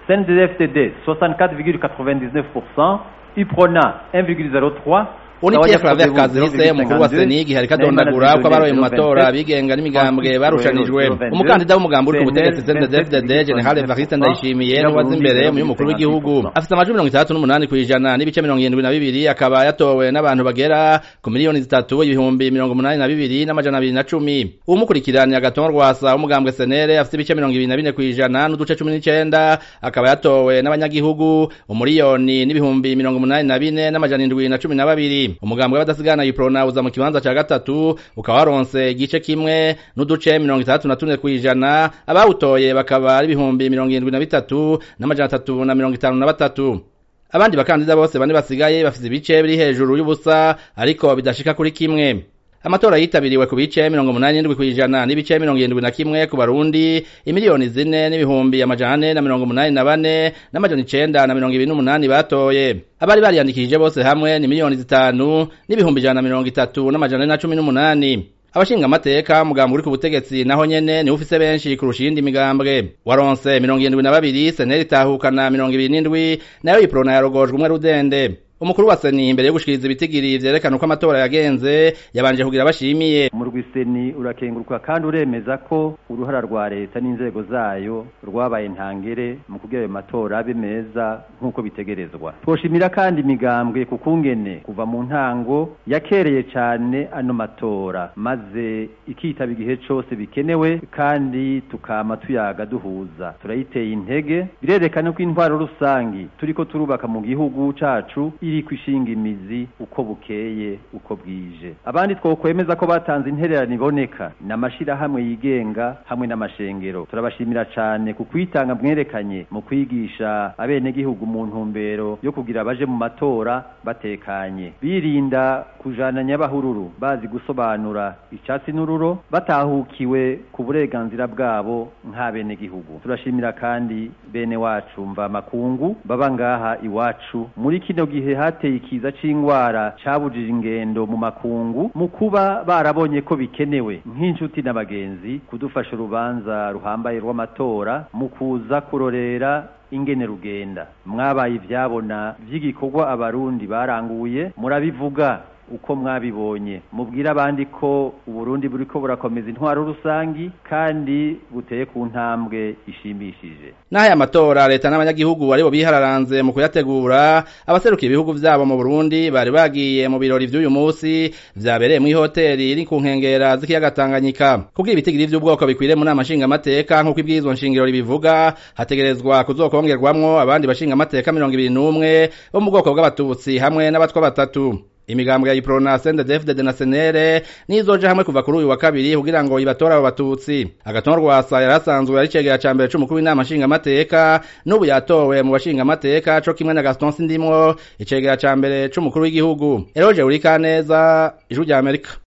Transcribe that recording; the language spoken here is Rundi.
CNDD-FDD 64,99%, UPRONA 1,03%, Unitie Flavia Kazise umukuru wa Senigi hariko adondagura ko abaroye mu matora bigenga n'imigambwe barushanijwe umukandida w'umugambi uri ku butegetsi CNDD-FDD General Evariste Ndayishimiye n'uwaza imbere mu y'umukuru w'igihugu afite amajwi mirongo itandatu n'umunani kw'ijana n'ibice mirongo irindwi na bibiri akaba yatowe n'abantu bagera ku miliyoni zitatu ibihumbi mirongo umunani na bibiri n'amajana abiri na cumi uwumukurikiranye agatongo rwasa w'umugambwe Senere afite ibice mirongo ibiri na bine kw'ijana n'uduce cumi n'icenda akaba yatowe n'abanyagihugu umuriyoni n'ibihumbi mirongo umunani na bine n'amajana indwi na cumi na babiri umugambi w'abadasigana yiprona uza mu kibanza ca gatatu ukaba waronse igice kimwe n'uduce mirongo itandatu na tune kw'ijana abawutoye bakaba ari ibihumbi mirongo irindwi na bitatu n'amajana atatu na mirongo itanu na batatu abandi bakandida bose bane basigaye bafise ibice biri hejuru y'ubusa ariko bidashika kuri kimwe amatora yitabiriwe ku bice mirongo umunani n'indwi kw'ijana n'ibice mirongo irindwi na kimwe ku barundi imiliyoni zine n'ibihumbi amajana ane na mirongo umunani na bane n'amajana icenda na mirongo ibiri n'umunani batoye abari bariyandikishije bose hamwe ni miliyoni zitanu n'ibihumbi ijana na mirongo itatu n'amajana ane na cumi n'umunani abashinga amateka mugambo uri ku butegetsi naho nyene niwe ufise benshi kurusha iyindi migambwe waronse mirongo irindwi na babiri seneri itahukana mirongo ibiri n'indwi nayo iprona yarogojwe umwe rudende umukuru wa seni imbere yo gushikiriza ibitigiri vyerekana uko amatora yagenze yabanje kugira bashimiye umurwi seni urakenguruka kandi uremeza ko uruhara rwa leta n'inzego zayo rwabaye ntangere mu kugira ayo matora abe meza nk'uko bitegerezwa twoshimira kandi imigambwe ku kungene kuva mu ntango yakereye cane ano matora maze ikitaba igihe cose bikenewe kandi tukama tuyaga duhuza turayiteye intege birerekana ko intwaro rusangi turiko turubaka mu gihugu cacu iri kwishinga imizi uko bukeye uko bwije abandi twokwemeza ko batanze intererano iboneka n'amashirahamwe yigenga hamwe n'amashengero turabashimira cane ku kwitanga mwerekanye mu kwigisha abenegihugu mu ntumbero yo kugira baje mu matora batekanye birinda kujana nyabahururu bazi gusobanura icatsi n'ururo batahukiwe ku burenganzira bwabo nk'abenegihugu turashimira kandi bene wacu mva makungu baba ngaha iwacu muri kino gihe hateye ikiza c'ingwara cabujije ingendo mu makungu mu kuba barabonye ko bikenewe nk'inshuti n'abagenzi kudufasha urubanza ruhambaye rw'amatora mu kuza kurorera ingene rugenda mwabaye ivyabona vy'igikorwa abarundi baranguye murabivuga uko mwabibonye mubwire abandi ko uburundi buriko burakomeza intwaro rusangi kandi buteye ku ntambwe ishimishije n'aya matora leta n'abanyagihugu aribo bihararanze mu kuyategura abaserukiye ibihugu vyabo mu burundi bari bagiye mu birori vy'uyu musi vyabereye mw'ihoteri iri ku nkengera z'ikiyaga tanganyika kugira ibitigiri vy'ubwoko bikwiriye mu nama nshingamateka nk'uko ibwirizwa nshingiro ribivuga hategerezwa kuzokongerwamwo abandi bashingamateka mirongo ibiri n'umwe bo mu bwoko bw'abatutsi hamwe n'abatwa batatu imigambwe ya iprona CNDD-FDD na senere nizoja hamwe kuva kuri uyu wa kabiri kugira ngo ibatore abo batutsi agatongo rwasa yarasanzwe ari cegera ca mbere c'umukuru w'inama nshingamateka n'ubu yatowe mu bashingamateka co kimwe na Gaston Sindimwo icegera ca mbere c'umukuru w'igihugu Eroje Urikaneza ijwi rya Amerika